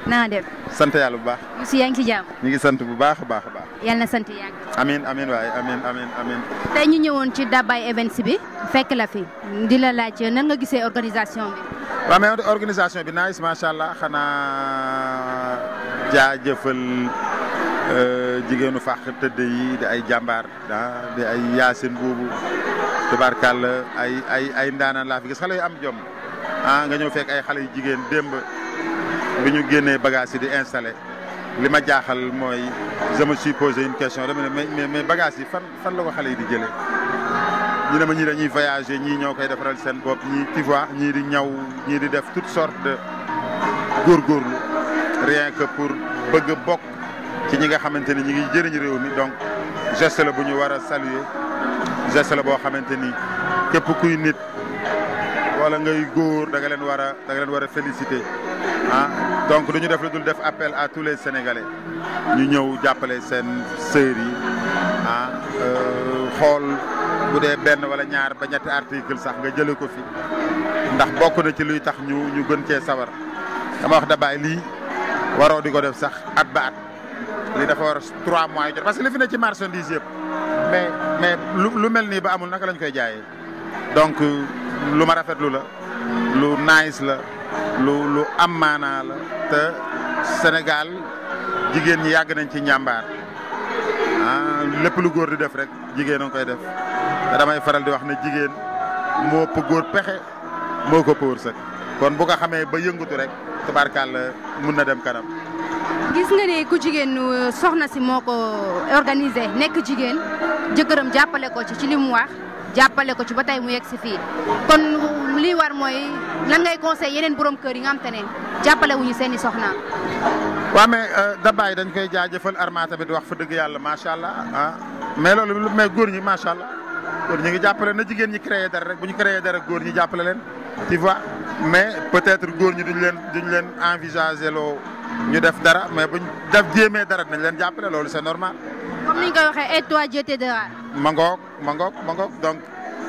na nga def sant yàlla bu baax Youssou yaa ngi ci jàmm ñu ngi sant bu baax a baax a baax yàlla na sant yàgg amin amin waaye amin amin amin tey ñu ñëwoon ci Dabay Events bi fekk la fi di la laaj nan nga gisee organisation bi waaw mais organisation bi nice macha allah xanaa jaajëfal jigéenu fàq tëdd yi di ay jàmbaar ah di ay yaasin boobu tubaarkàlla ay ay ay ndaanaan laa fi gis xale yu am jom ah nga ñëw fekk ay xale yu jigéen démb bi ñu génnee bagage yi di installé li ma jaaxal mooy je me suis posé une question dama ne mais mais bagage yi fan fan la ko xale yi di jëlee ñu ne ma ñii dañuy voyager ñii ñoo koy defaral seen bopp ñii tu vois ñii di ñaw ñii di def toutes sortes de góorgóorlu rien que pour bëgg bokk ci ñi nga xamante ni ñi ngi jëriñ réew mi donc geste la bu ñu war a saluer geste la boo xamante ni képp kuy nit wala ngay góor da nga leen war a da nga leen war a féliciter ah donc du ñu def lu dul def appel à tous les sénégalais ñu ñëw jàppale seen sœurs yi ah xool bu dee benn wala ñaar ba ñetti article sax nga jëlee ko fi ndax bokk na ci luy tax ñu ñu gën cee sawar dama wax da bàyyi lii waroo di ko def sax at ba at lii dafa war trois mois yu jot parce que li fi ne ci marchandise yëpp mais mais lu lu mel nii ba amul naka lañ koy jaayee donc lu ma rafetlu la lu nice la lu lu am maanaa la te Sénégal jigéen ñi yàgg nañ ci njàmbaar ah lépp lu góor di def rek jigéen a ngi koy def te damay faral di wax ne jigéen moo ëpp góor pexe moo ko ëpp wërsëg kon bu ko xamee ba yëngatu rek tabarkàlla mun na dem kanam. gis nga ne ku jigéen soxna si moo ko organisé nekk jigéen jëkkëram jàppale ko ci ci li mu wax jàppale ko ci ba tey mu yegg si fii kon lii war mooy lan ngay conseil yeneen borom kër yi nga xam te ne jàppale wuñu seen i soxna waaw mais dabaay dañ koy jaajëfal Arma tamit wax fa dëgg yàlla macha allah ah mais loolu mais góor ñi macha allah góor ñi ngi jàppale na jigéen ñi créé dara rek bu ñu créé dara góor ñi jàppale leen tu vois mais peut-être góor ñi duñ leen duñ leen envisager loo ñu def dara mais buñ def jéemee dara nañ leen jàppale loolu c'est normal. comme ni ñu koy waxee et toi Dieu t'aidera. ma ngoog ma ngoog ma ngoog donc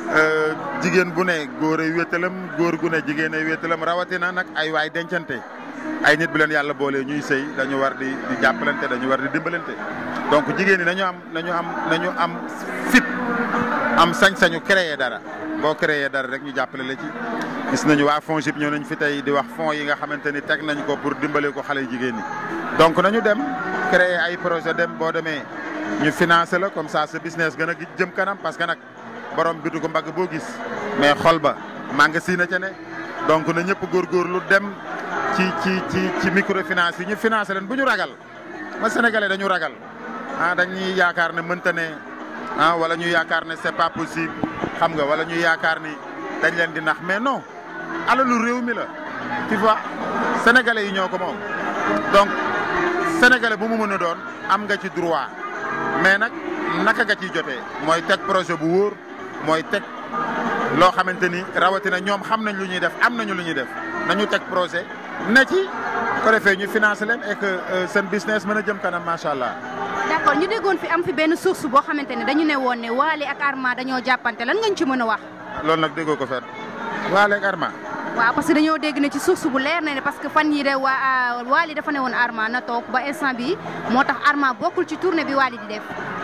jigéen bu ne góor ay wéttalam góor gu ne jigéen ay wéttalam rawatina nag ay waay dencante ay nit bu leen yàlla boolee ñuy sëy dañu war di di jàppalante dañu war di dimbalante donc jigéen ñi nañu am nañu am nañu am fit am sañ-sañu créer dara boo créer dara rek ñu jàppale la ci. gis nañu waa FONGIP ñëw nañ fi tey di wax fonds yi nga xamante ni teg nañ ko pour dimbale ko xale jigéen ñi donc nañu dem créer ay projet dem boo demee ñu financer la comme ça sa business gën a jëm kanam parce que nag borom bitu ko mbagg boo gis mais xol ba magasin na ca ne donc na ñëpp góorgóorlu dem ci ci ci ci microfinance yi ñu financer leen bu ñu ragal ma sénégalais dañu ragal ah dañuy yaakaar ne mënta ne ah wala ñu yaakaar ne c'est pas possible xam nga wala ñu yaakaar ni dañ leen di nax mais non alalu réew mi la tu vois sénégalais yi ñoo ko moom donc sénégalais bu mu mën a doon am nga ci droit mais nag naka nga ciy jotee mooy teg projet bu wóor mooy teg loo xamante ni rawatina ñoom xam nañ lu ñuy def am nañu lu ñuy def nañu teg projet ne ci ko defee ñu financer leen et que seen business mën a jëm kanam macha allah. d'accord ñu déggoon fi am fi benn source boo xamante ne dañu ne woon ne Wally ak Arma dañoo jàppante lan nga ñu ci mën a wax. loolu nag déggoo ko fet Wally ak Arma. waaw parce que dañoo dégg ne ci source bu leer na ne parce que fan yii de waa Wally dafa ne woon Arma na toog ba instant bi moo tax Arma bokkul ci tournée bi Wally di def.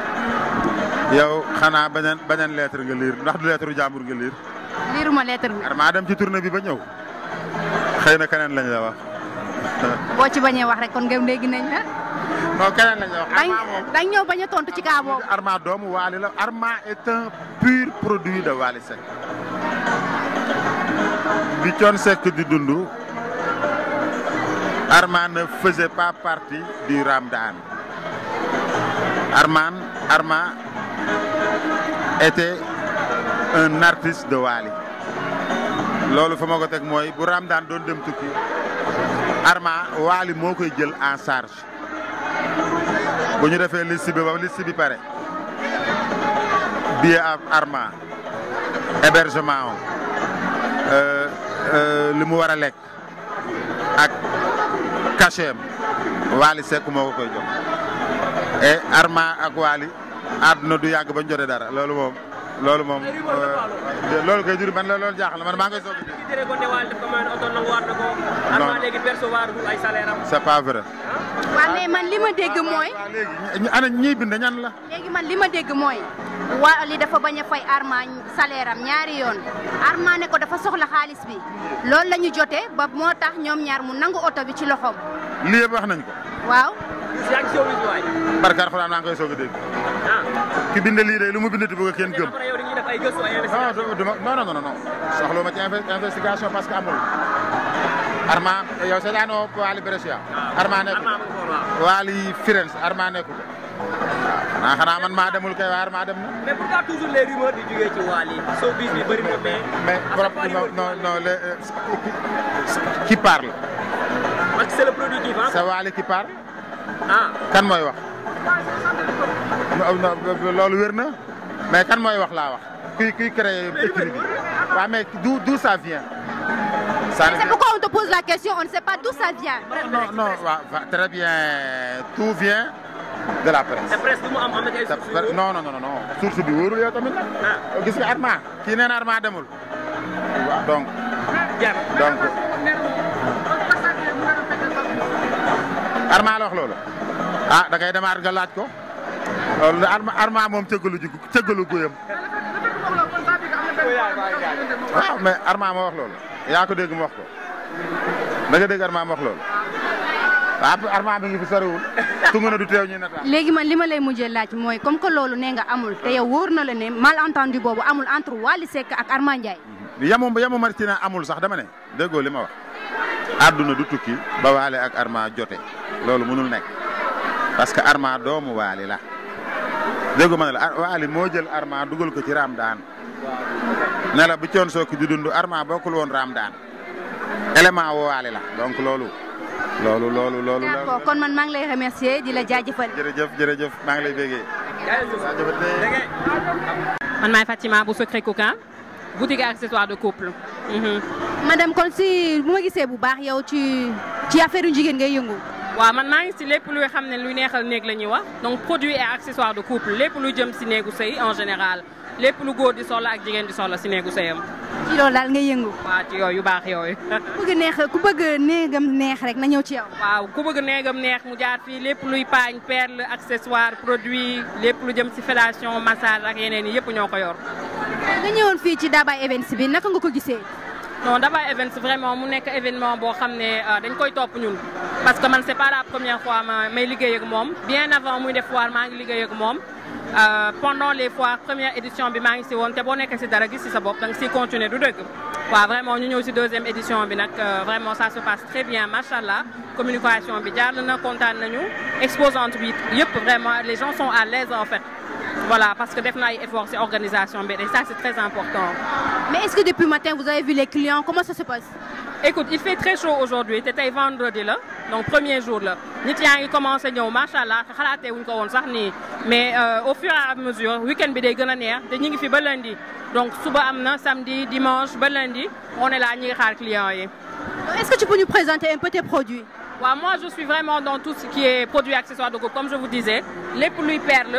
yow xanaa beneen beneen lettre nga liir ndax du lettre jàmbur nga liir. liiruma lettre bi. Arma dem ci tournée bi ba ñëw xëy na keneen lañ la wax. boo ci bañee wax rek kon ngeen dégg nañ la. non keneen lañ la wax. dañ dañ ñëw bañ a tontu ci kaa boobu. Arma doomu Wally la Arma est un pur produit de Wally Seck. bi Thione Seck di dund Arma ne faisait pas partie du Ramdan Arman Arma était un artiste de Wally loolu fa ma ko teg mooy bu Ramdan doon dem tukki Arma Wally moo koy jël en charge bu ñu defee liste bi ba liste bi pare billet Arma hébergement li mu war a lekk ak cachet Wally Seck moo ko koy jox et Arma ak Wally àdduna du yàgg bañ jotee dara loolu moom loolu moom Ay rumeur la quoi, euh, loolu koy jur man la loolu jaaxal na man maa ngay soog a dégg. ki tere ko ne Wally def ko mayoon oto nanguwaat na ko Arma léegi percevoir dul ay salaire am c'est pas vrai. waaw mais man li ma dégg mooy waaw léegi ñi ana ñiy bind ñan la. léegi man li ma dégg mooy Wally dafa bañ a fay Arma salaire am ñaari yoon Arma ne ko dafa soxla xaalis bi loolu la ñu jotee ba moo tax ñoom ñaar mu nangu oto bi ci loxoom lii yëpp wax nañ ko. waaw si ak showbiz waay barkaar xuraan maa ngi koy soog a dégg. ah ki bind lii de lu mu bindati bëgg a kenn gëm. après yow dañuy def ay gëstu ay non investigation du- du ma- non non non non soxla ma ci inve- investigation parce que amul. Arma yow seetaanoo Wally Brescia. Arma nekk Arma mu ngi foon waaw Wally Firenze Arma nekku ko. waaw xanaa xanaa man maa demul kay waaye Arma dem na. mais pourquoi toujours les rumeurs di jógee ci Wally showbiz bi bëri na mais mais à chaque problème fois, non rumeur non bi- non le euh, qui parle. parce que c'est le produit qui vend c'est Wally qui parle. ah kan mooy wax. non non loolu wér na mais kan mooy wax laa wax kuy kuy créer écrit bi waaw mais d'où d'où ça vient. ça c'est pourquoi on te pose la question on ne sait pas d'où ça vient non non waaw va- très bien tout vient de la presse. te presse lu mu am am na ci ay te sources yu non non non non source bi wóorul yow tamit nag. ah gis nga Arma kii nee na Arma demul. waaw donc jar donc Arma la wax loolu ah da ngay demaat nga laaj ko loolu de Arma Arma moom cëggalu ji cëggalu guyam waaw mais Arma ma wax loolu yaa ko dégg ma wax ko da nga dégg Arma ma wax loolu waaw Arma mi ngi fi soriwul tungu na du teew ñuy nataal léegi man li ma lay mujjee laaj mooy comme que loolu nee nga amul te yow wóor na la ne malentendu boobu amul entre Wally Seck ak Arma Ndiaye yamu yamu ma ci ne amul sax dama ne déggoo li ma wax àdduna du tukki ba Wally ak Arma jote loolu mënul nekk parce que Arma doomu Wally la déggoo ma ne la Ar- Wally moo jël Arma dugal ko ci Raamdaan ne la bu coon sooki di dund Arma bokkul woon Raamdaan élément woo Wally la donc loolu loolu loolu loolu d'accord kon man maa ngi lay remercier di la jaajëfal jërëjëf jërëjëf maa ngi lay bégee man maay Fatima bu Secret Coquin boutique et accessoires de couple. Mhm. madame kon si bu ma gisee bu baax yow ci ci affaire yu jigéen ngay yëngu waaw man maa ngi si lépp luy xam ne luy neexal néeg la ñuy wax donc produits et accessoires de couple lépp lu jëm si néegu sëy en général lépp lu góor di soxla ak jigéen di soxla si néegu sëyam ci loolu daal ngay yëngu waaw ci yooyu yu baax yooyu. ku bëgg neex ku bëgg néegam neex rek na ñëw ci yow waaw ku bëgg néegam neex mu jaar fii lépp luy paañ perle accessoire produit lépp lu jëm si fellation massage ak yeneen yi yëpp ñoo ko yor. nga ñëwoon fii ci Dabay Events bi naka nga ko gisee non Dabay Events vraiment mu nekk événement boo xam ne euh, dañ koy topp ñun parce que man c'est pas la première fois ma may liggéey ak moom bien avant muy def foire maa ngi liggéey ak moom Euh, pendant les foires première édition bi maa ngi si woon te boo nekkee si dara gis si sa bopp da nga siy continuer du dëgg waaw vraiment ñu ñëw si deuxième édition bi nag euh, vraiment ça se passe très bien macha allah communication bi jaar na kontaan nañu exposante bi yëpp vraiment les gens sont à l'aise en fait voilà parce que def na ay efforts si organisation bi et ça c'est très important mais est-ce que depuis matin vous avez vu les clients comment ça se passe Écoute, il fait très chaud aujourd'hui te tey vendredi la donc premier jour la nit yaa ngi commencé ñëw macha allah xalaatee wuñ ko woon sax nii mais euh, au fur et à mesure week-end bi day gën a neex te ñu ngi fi ba lundi donc suba am na samedi dimanche ba lundi on est là ñu ngi xaar clients yi. est-ce que tu peux nous présenter un peu tes produits waaw moi je suis vraiment dans tout ce qui est produits accessoires de coupe comme je vous disais lépp luy perle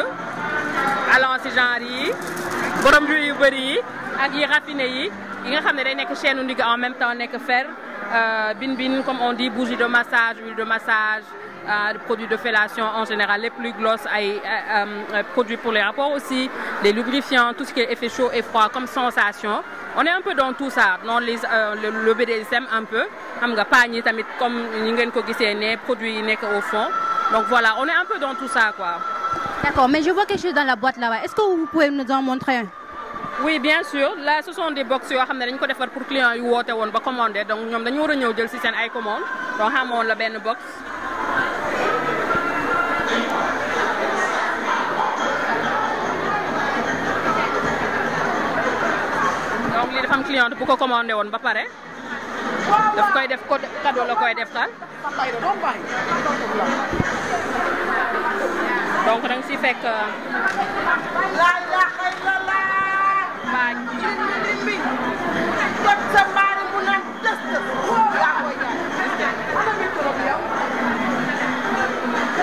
allant si genre yi borom yu bëri yi ak yi raffiné yi yi nga xam ne day nekk chaîne ndigg en même temps nekk fer bin bin comme on dit bougie de massage huile de massage euh, produits de fellation en général les plus gloss ay euh, euh, produits pour les rapports aussi les lubrifiants tout ce qui est effet chaud et froid comme sensation on est un peu dans tout ça dans les le, le BDSM un peu xam nga paañ yi tamit comme ñi ngeen ko gisee ne produits yi nekk au fond donc voilà on est un peu dans tout ça quoi d'accord mais je vois quelque chose dans la boîte là-bas est-ce que vous pouvez nous en montrer un oui bien sûr là ce sont des box yoo xam ne dañ ko defar pour clients yu woote woon ba commandé donc ñoom dañu war a ñëw jël si seen ay commande donc xamoon la benn box donc lii dafa am client bu ko commandé woon ba pare daf koy def code cadeau la koy def tal donc da nga si fekk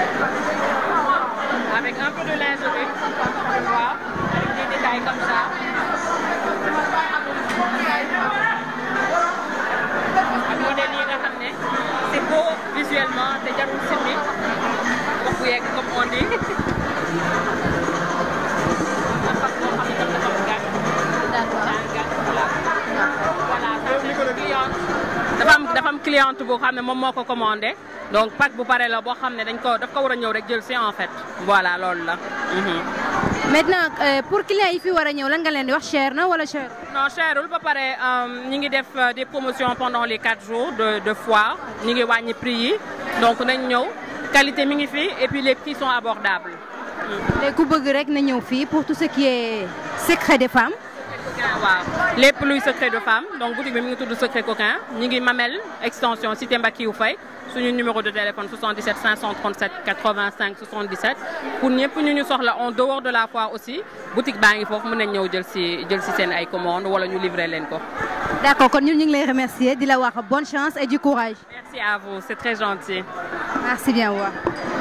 avec un peu de lingerie, tu vois, avec des détails comme ça. ak modèle yi nga xam ne c'est beau visuellement te jarul simmi wax bu yegg comme on dit. am fas boo xam ne tam dafa am gàtt. d'accord daa gàtt voilà. voilà ça c'est une cliente. dafa am dafa am cliente boo xam ne moom moo ko commandé donc pack bu pare la boo xam ne dañ ko daf ko war a ñëw rek jël si en fait voilà loolu la. Mhm. maintenant euh, pour clients yi fi war a ñëw lan nga leen di wax cher na wala cher. non cherul ba pare ñi ngi def euh, des promotions pendant les quatre jours de de foire ñi ngi wàññi prix yi donc nañ ñëw qualité mi ngi fi et puis les prix sont abordables. léegi ku bëgg rek na ñëw fii pour tout ce qui est secret des femmes. waaw lépp luy secret de femme donc boutique bi mi ngi tudd secret coquin ñi ngi Mamel extension cité Mbakiou Faye suñu numéro de téléphone 77 537 85 77 pour ñëpp ñu ñu soxla en dehors de la foire aussi boutique baa ngi foofu mën nañ ñëw jël si jël si seen ay commandes wala ñu livrer leen ko. d'accord kon ñun ñu ngi lay remercier di la wax bonne chance et du courage. merci à vous c'est très gentil. merci bien au revoir.